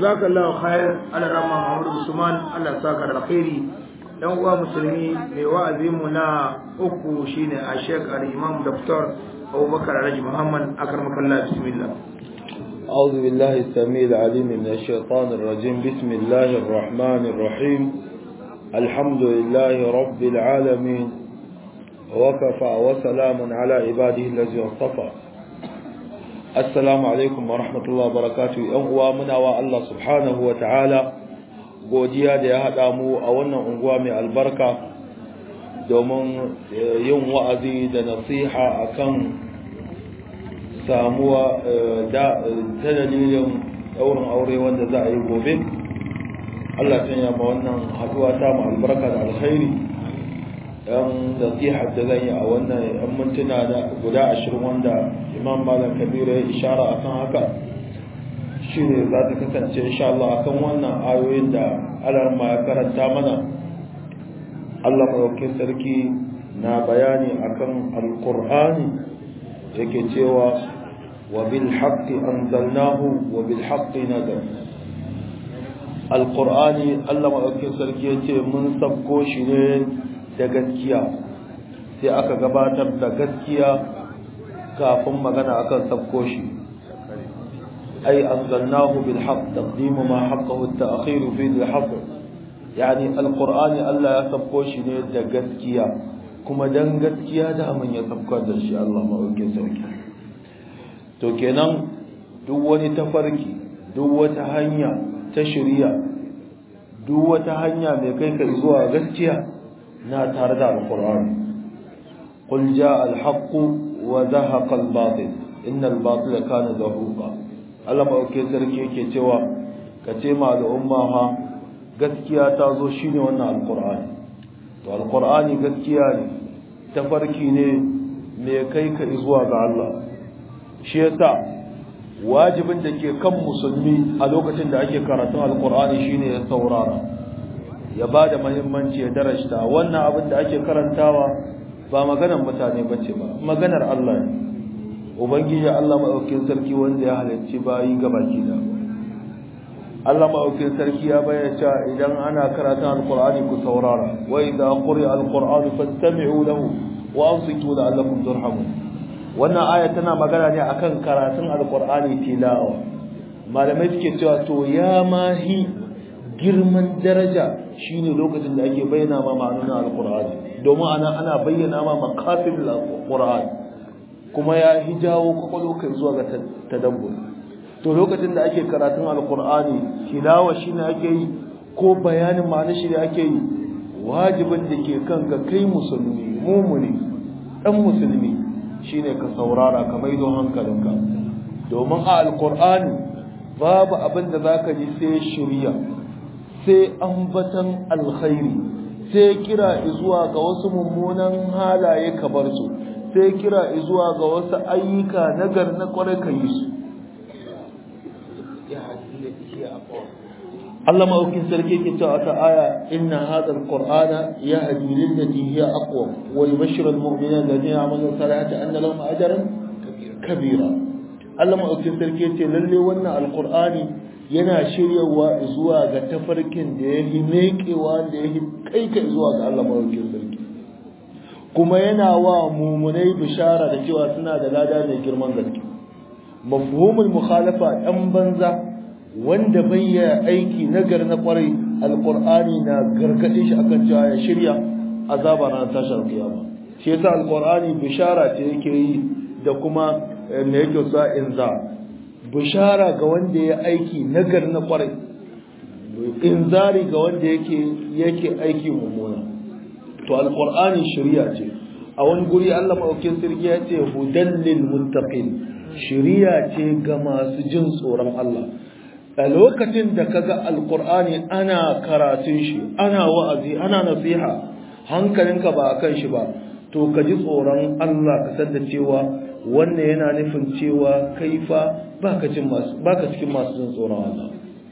jazakallahu khair ala rama Muhammad Usman Allah saka da alkhairi dan uwa musulmi mai wa'azi mu na uku shine a Sheikh al-Imam Dr. Abubakar Alhaji Muhammad akramakallah bismillah أعوذ بالله السميع العليم من الشيطان الرجيم بسم الله الرحمن الرحيم الحمد لله رب العالمين وكفى وسلام على عباده الذي اصطفى السلام عليكم ورحمة الله وبركاته ‘yan uwa muna wa Allah subhanahu wa ta'ala godiya da ya haɗa mu a wannan unguwa mai albarka domin yin wa'azi da nasiha akan samuwa da ta dalilin ɗaurin aure wanda za a yi gobe Allah ya ma wannan haɗuwa ta mu albarka da alkhairi yan nasihar da zan yi a wannan yan mintuna da guda ashirin wanda imam malam kabiru ya ishara akan haka shi ne za ta kasance insha Allah akan wannan ayoyin da alarma ya karanta mana Allah maɗaukin sarki na bayani akan alƙur'ani yake cewa wa bil haqqi anzalnahu wa bil haqqi nazal alƙur'ani Allah maɗaukin sarki yace mun sabko shi ne da gaskiya sai aka gabatar da gaskiya kafin magana akan sabko shi ai anzalnahu bil haqq taqdimu ma haqqahu at-ta'khir fi al-haqq yani alqur'ani Allah ya sabko shi ne da gaskiya kuma dan gaskiya da amin ya sabkar da shi Allah ma'aukin sarki to kenan duk wani tafarki duk wata hanya ta shari'a duk wata hanya mai kai ka zuwa gaskiya na tare da alkur'ani qul jaa alhaq wa zahaqa albatil inna albatila kana zahuqa Allah ba ke sarki yake cewa ka ce ma al'umma ha gaskiya ta zo shine wannan alkur'ani to alkur'ani gaskiya ne tafarki ne mai kai ka zuwa ga Allah shi yasa wajibin da ke kan musulmi a lokacin da ake karatun alkur'ani shine ya saurara ya ba da mahimmanci ya darashta wannan abin da ake karantawa ba maganar mutane ba ce ba maganar Allah ne ubangiji Allah maɗaukin sarki wanda ya halarci bayi gabaki da Allah maɗaukin sarki ya bayyana cewa idan ana karatun alkur'ani ku saurara wa idza quri'a alqur'anu fastami'u lahu wa ansitu la'allakum turhamun wannan aya tana magana ne akan karatun alkur'ani tilawa malamai suke cewa to ya mahi girman daraja shine lokacin da ake bayyana ma ma'anonin alkur'ani domin ana ana bayyana ma maqasid alkur'ani kuma ya hijawo kwakwalo kai zuwa ga tadabbur to lokacin da ake karatun alkur'ani tilawa shine ake yi ko bayanin ma'anar shi ake yi wajibin da ke kanka kai musulmi mumuni dan musulmi shine ka saurara ka maido hankalinka domin a alkur'ani babu abin da zaka ji sai shirya sai ambatan alkhairi sai kira zuwa ga wasu mummunan halaye ka bar su sai kira zuwa ga wasu ayyuka nagar na kwarai ka yi su Allah ma'aukin sarki ke cewa ta aya inna hadha alqur'ana yahdi lil lati hiya aqwa wa yubashshiru almu'minina alladhina ya'maluna salihati anna lahum ajran kabira Allah ma'aukin sarki ce lalle wannan alqur'ani yana shiryawa zuwa ga tafarkin da ya yi meƙewa da ya yi kaika zuwa ga Allah mawarkin sarki kuma yana wa mumunai bishara da cewa suna da lada mai girman gaske mafhumul mukhalafa ɗan banza wanda bai yi aiki nagar na kwarai alqur'ani na gargaɗe shi akan cewa ya shirya azaba na tashar kiyama shi yasa alqur'ani bishara ce yake yi da kuma me yake sa inza bishara ga wanda ya aiki nagar na kwarai inzari ga wanda yake yake aiki mummuna to alqur'ani shari'a ce a wani guri Allah madaukakin sirri ya ce hudan lil muttaqin shari'a ce ga masu jin tsoron Allah a lokacin da kaga alqur'ani ana karatun shi ana wa'azi ana nasiha hankalinka ba akan shi ba to ka ji tsoron Allah ka san da cewa wannan yana nufin cewa kaifa baka cikin masu baka cikin masu jin tsoron Allah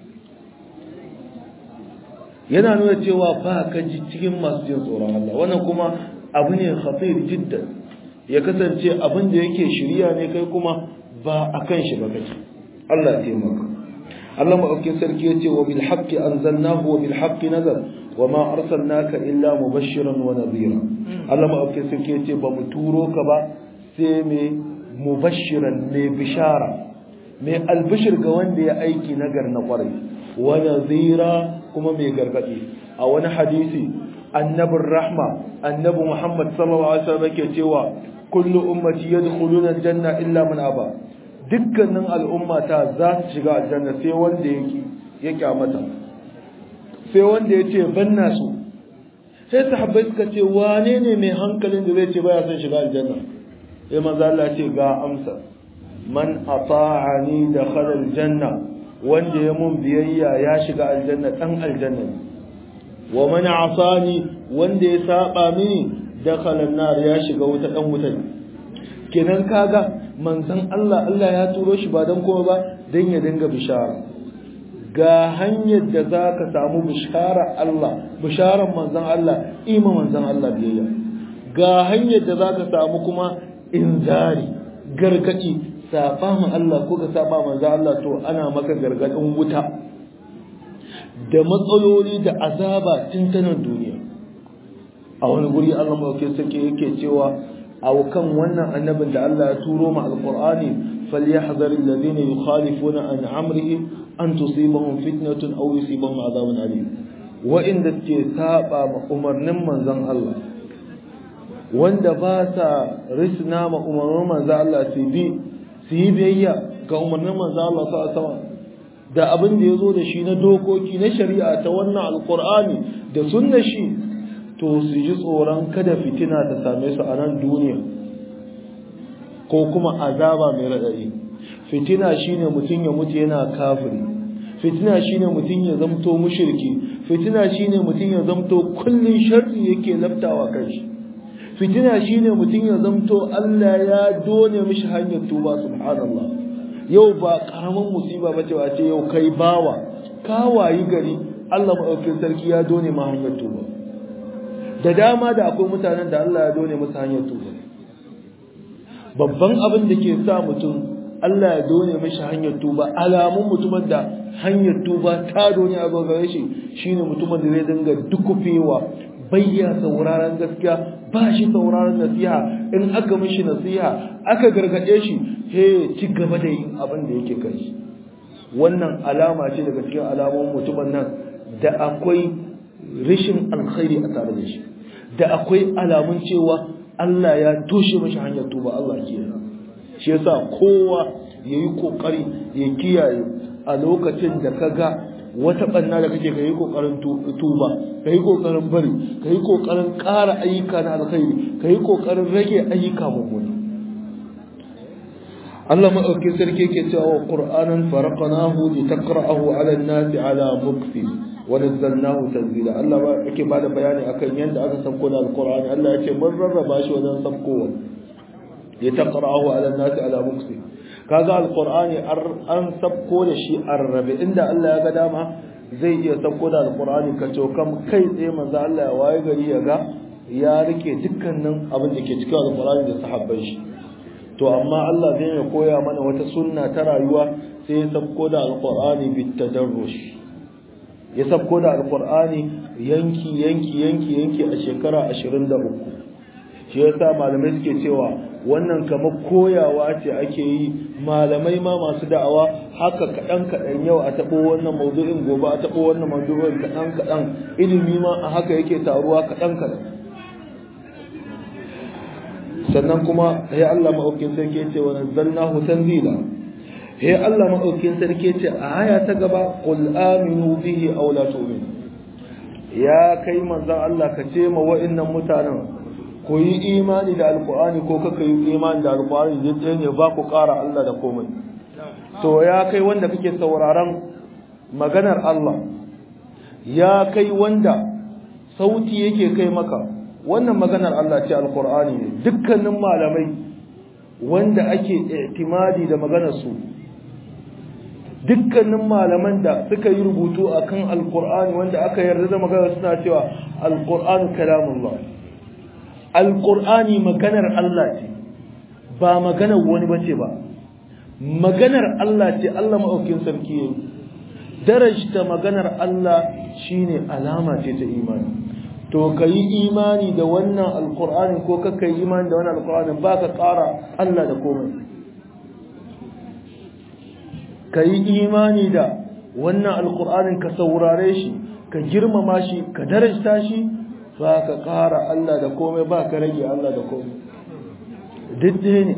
yana nuna cewa baka ji cikin masu jin tsoron Allah wannan kuma abu ne khatir jiddan ya kasance abin da yake shirya ne kai kuma ba akan shi ba kace Allah ya taimaka Allah maɗaukin sarki ya ce wa bil haqqi anzalnahu wa bil haqqi nazal wa ma arsalnaka illa mubashiran wa nadhira Allah maɗaukin sarki ya ce ba mu turo ka ba sai mai mubashiran mai bishara mai albishir ga wanda ya aiki nagar na kwarai wa nadhira kuma mai gargadi a wani hadisi annabin rahma annabi Muhammad sallallahu alaihi wasallam yake cewa kullu ummati yadkhuluna aljanna illa man aba dukkanin al'ummata za su shiga aljanna sai wanda yake ya kyamata sai wanda ya ce banna su sai sahabbai suka ce wane ne mai hankalin da zai ce baya son shiga aljanna sai manzo Allah ce ga amsa man ata'ani dakhala aljanna wanda ya mun biyayya ya shiga aljanna dan aljanna wa man asani wanda ya saba mini dakhala an-nar ya shiga wuta dan wuta kenan kaga manzon Allah Allah ya turo shi ba dan kuma ba dan ya dinga bishara ga hanyar da zaka samu bishara Allah bisharan manzon Allah ima manzon Allah biyayya ga hanyar da zaka samu kuma inzari gargadi saba ma Allah ko ka saba manzon Allah to ana maka gargadin wuta da matsaloli da azaba tun tanan duniya a wani guri Allah mauke sake yake cewa a kan wannan annabin da Allah ya turo ma alqur'ani falyahzar alladhina yukhalifuna an amrihi an tusibahum fitnatun aw yusibahum adhabun alim wa inda ke saba ma umarnin manzon Allah wanda ba sa risna ma umarnin manzon Allah su bi su yi biyayya ga umarnin manzon Allah sallallahu alaihi wasallam da abin da ya zo da shi na dokoki na shari'a ta wannan alkur'ani da sunna shi to su ji tsoron kada fitina ta same su a nan duniya ko kuma azaba mai raɗaɗi fitina shine mutum ya mutu yana kafiri fitina shine mutum ya zamto mushriki fitina shine mutum ya zamto kullun sharri yake laftawa kanshi fitina shine mutum ya zamto Allah ya done mishi hanyar tuba subhanallah yau ba karamin musiba bace a ce yau kai bawa ka wayi gari Allah maɗaukin sarki ya done ma hanyar tuba da dama da akwai mutanen da Allah ya done musu hanyar tuba babban abin da ke sa mutum Allah ya done mishi hanyar tuba alamun mutumin da hanyar tuba ta done a gare shi shine mutumin da zai dinga dukufewa bayya sauraron gaskiya ba shi sauraron nasiha in aka mishi nasiha aka gargade shi he ci gaba da yin abin da yake kai wannan alama ce daga cikin alamun mutumin nan da akwai rashin alkhairi a tare da shi da akwai alamun cewa Allah ya toshe mashi hanyar tuba Allah ke shi yasa kowa yayi kokari ya kiyaye a lokacin da kaga wata banna da kake kai kokarin tuba kai kokarin bari kai kokarin ƙara ayyuka na alkhairi kai kokarin rage ayyuka mummuna Allah maɗaukin sarki yake cewa wa Qur'anan faraqnahu li taqra'ahu 'ala an-nasi 'ala mukfi wa nazzalnahu tanzila Allah ba yake bada bayani akan yanda aka sauko da Al-Qur'ani Allah yake mun rarraba shi wajen saukowa li taqra'ahu 'ala an-nasi 'ala mukfi kaga Al-Qur'ani an sauko da shi arrabe inda Allah ya ga dama zai iya sauko da Al-Qur'ani ka kam kai tsaye manzo Allah ya waye gari ya ga ya rike dukkanin abin da ke cikin Al-Qur'ani da sahabban shi to amma Allah zai ya koya mana wata sunna ta rayuwa sai ya sabko da alqur'ani bitadarrush ya sabko da alqur'ani yanki yanki yanki yanki a shekara 23 shi yasa malamai suke cewa wannan kamar koyawa ce ake yi malamai ma masu da'awa haka kadan kadan yau a tabo wannan maudu'in gobe a tabo wannan maudu'in kadan kadan ilimi ma a haka yake taruwa kadan kadan sannan kuma ya Allah maɗaukin sarki ce wa nazzalnahu tanzila he Allah maɗaukin sarki ce a aya ta gaba qul aminu bihi aw la tu'minu ya kai manzon Allah ka ce ma wa'annan mutanen ku yi imani da alqur'ani ko kaka yi imani da alqur'ani zai ne ba ku ƙara Allah da komai to ya kai wanda kake sauraron maganar Allah ya kai wanda sauti yake kai maka wannan maganar Allah ce alkur'ani ne dukkanin malamai wanda ake i'timadi da maganar su dukkanin malaman da suka yi rubutu akan alkur'ani wanda aka yarda da maganar suna cewa alkur'anu kalamullah alkur'ani maganar Allah ce ba maganar wani bace ba maganar Allah ce Allah maɗaukin sarki yayi darajta maganar Allah shine alama ce ta imani to ka yi imani da wannan alkur'ani ko ka yi imani da wannan alkur'ani ba ka ƙara Allah da komai ka yi imani da wannan alkur'anin ka saurare shi ka girmama shi ka darajta shi ba ka ƙara Allah da komai ba ka rage Allah da komai duk ne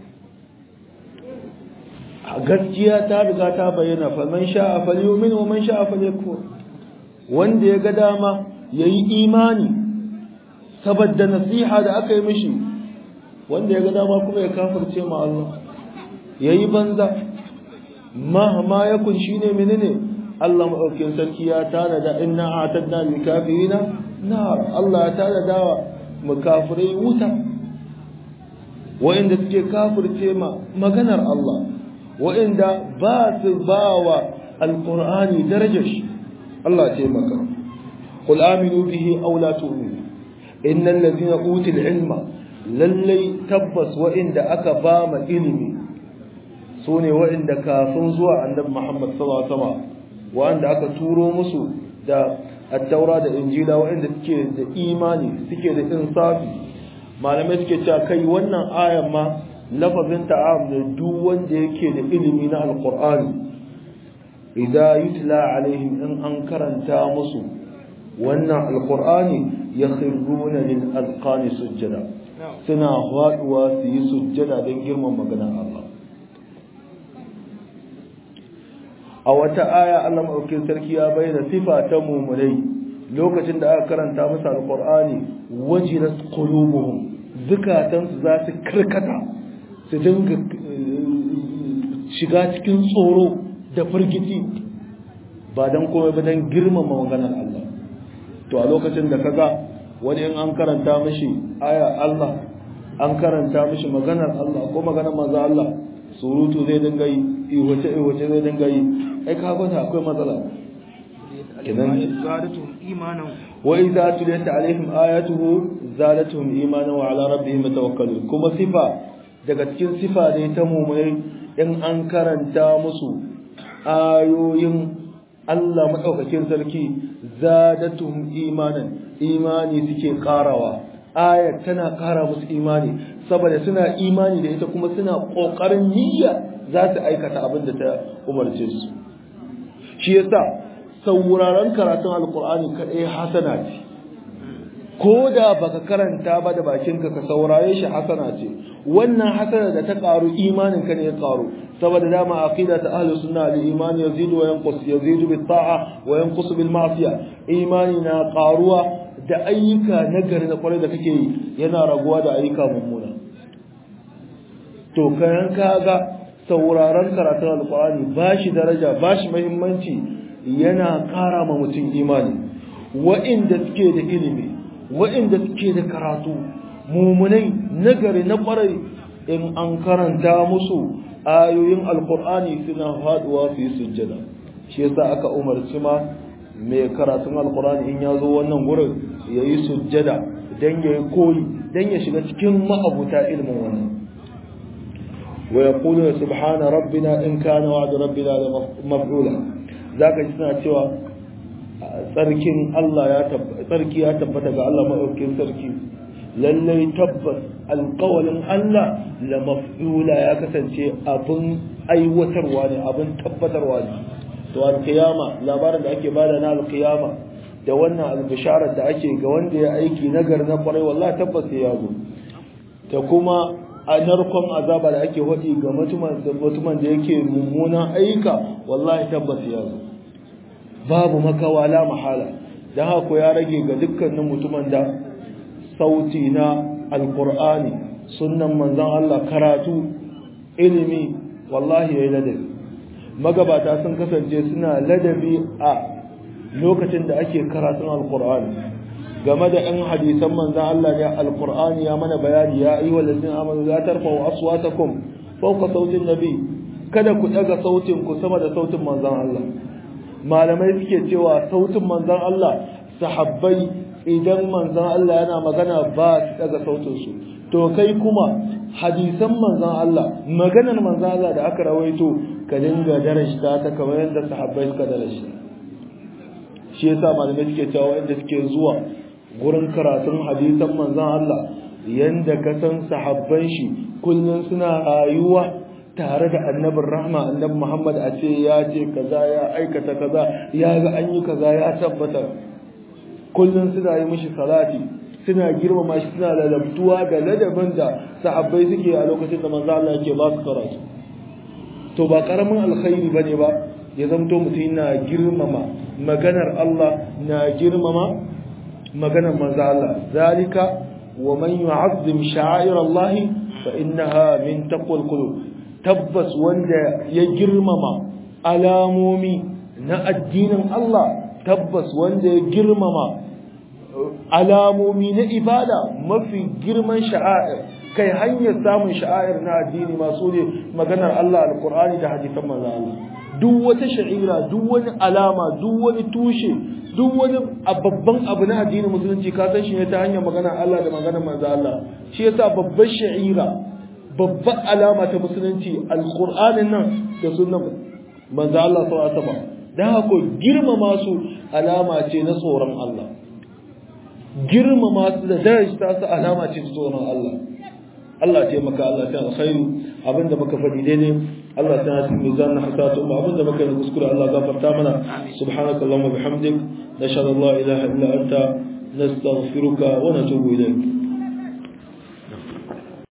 gaskiya ta riga ta bayyana fa man sha'a falyumin wa man sha'a falyakfur wanda ya ga dama yayi imani saboda nasiha da aka yi mishi wanda ya ga dama kuma ya kafirce ma Allah yayi banza ma ma yakun shine menene Allah madaukakin sarki ya tana da inna a'tadna lil kafirina nar Allah ya tana da mukafirai wuta wa'inda suke kafirce ma maganar Allah wa'inda ba su ba wa alƙur'ani darajar shi Allah ce maka qul aminu bihi aw la tu'minu innal ladina utul ilma lallai tabbas wa'inda aka ba ma ilimi sune wa'inda kafin zuwa annabi Muhammad sallallahu alaihi wasallam wa'anda aka turo musu da at-taura da injila wa'inda suke da imani suke da insafi malamai suke cewa kai wannan ayan ma lafazin ta'am da duk wanda yake da ilimi na alqur'ani idza yutla alaihim in an karanta musu wannan alqur'ani yakhruna lil azqani sujjada suna faduwa su yi sujjada don girman maganar Allah a wata aya Allah madaukakin sarki ya bayyana sifa ta mu'minai lokacin da aka karanta musu alqur'ani wajilat qulubuhum zukatansu za su karkata su dinga shiga cikin tsoro da firgiti ba don komai ba don girmama maganar Allah to a lokacin da kaga wani in an karanta mishi aya Allah an karanta mishi maganar Allah ko maganar manzo Allah surutu zai dinga yi iwace iwace zai dinga yi ai ka gwada akwai matsala kenan wa idza tuliyat alaihim ayatuhu zadatuhum imanan wa ala rabbihim yatawakkalun kuma sifa daga cikin sifa ne ta mu'minai in an karanta musu ayoyin Allah madaukakin sarki zadatuhum imanan imani suke karawa ayat tana kara musu imani saboda suna imani da ita kuma suna kokarin niyya za su aikata abin da ta umarce su shi yasa sauraron karatun alkur'ani kadai hasana ce ko da baka karanta ba da bakinka ka saurare shi hasana ce wannan hasana da ta karu imanin ka ne ya karu saboda dama aqida ta ahlus sunna al iman yazidu wa yanqus yazidu bit ta'a wa yanqus bil ma'siya imani na karuwa da ayyuka nagari na kwarai da kake yi yana raguwa da ayyuka mummuna to kayan kaga sauraron karatun alqur'ani bashi daraja bashi muhimmanci yana kara ma mutum imani wa'inda suke da ilimi wa'inda suke da karatu mumunai nagari na kwarai in an karanta musu ayoyin alkur'ani suna faduwa su yi sujjada shi yasa aka umarci ma mai karatun alkur'ani in ya zo wannan gurin ya yi sujjada don ya yi koyi don ya shiga cikin ma'abuta ilimin wannan wa yaqulu subhana rabbina in kana wa'du rabbina la maf'ula zaka ji suna cewa tsarkin Allah ya tsarki ya tabbata ga Allah maɗaukin sarki lallai tabbas alƙawalin Allah la maf'ula ya kasance abin aiwatarwa ne abin tabbatarwa ne to alƙiyama labarin da ake bada na alƙiyama da wannan albisharar da ake ga wanda ya aiki nagar na kwarai wallahi tabbas ya zo ta kuma a narkon azaba da ake waɗi ga mutumin da yake mummunan ayyuka wallahi tabbas ya zo babu makawa la mahala dan haka ya rage ga dukkanin mutumin da sauti na alqur'ani sunnan manzon Allah karatu ilimi wallahi yayi ladabi magabata sun kasance suna ladabi a lokacin da ake karatun alqur'ani game da ɗan hadisan manzon Allah ne alqur'ani ya mana bayani ya ayyuhal ladzina amanu la tarfa'u aswatakum fawqa sautin nabi kada ku daga sautin ku sama da sautin manzon Allah malamai suke cewa sautin manzan Allah sahabbai idan manzan Allah yana magana ba su daga sautin su to kai kuma hadisan manzon Allah maganar manzon Allah da aka rawaito ka dinga darashta ta kamar yadda sahabbai suka darashta shi yasa malamai suke cewa wanda suke zuwa gurin karatun hadisan manzon Allah yanda ka san sahabban shi kullun suna rayuwa tare da annabin rahma annabi Muhammad a ce ya ce kaza ya aikata kaza ya ga an yi kaza ya tabbata kullun suna yi mishi salati suna girmama shi suna ladabtuwa da ladabin da sahabbai suke a lokacin da manzo Allah yake ba su karatu to ba karamin alkhairi bane ba ya zamto mutum na girmama maganar Allah na girmama maganar manzo Allah zalika wa man yu'azzim sha'air Allah fa innaha min taqwal qulub tabbas wanda ya girmama alamomi na addinin Allah tabbas wanda ya girmama alamomi na ibada mafi girman sha'air kai hanyar samun sha'air na addini masu ne maganar Allah alkur'ani da hadisan manzo Allah duk wata sha'ira duk wani alama duk wani tushe duk wani babban abu na addinin musulunci ka san shi ne ta hanyar maganar Allah da maganar manzo Allah shi yasa babban sha'ira babban alama ta musulunci alkur'anin nan da sunnan manzo Allah sallallahu alaihi wasallam dan haka girmama su alama ce na tsoron Allah girmama su da darajta su alama ce tsoron Allah Allah ce maka Allah ta alkhairu abinda muka faɗi daidai Allah ta hasi mizan na hasatu ba abinda muka yi kuskure Allah gafarta mana subhanakallahumma bihamdik nashhadu an la ilaha illa anta nastaghfiruka wa natubu ilayk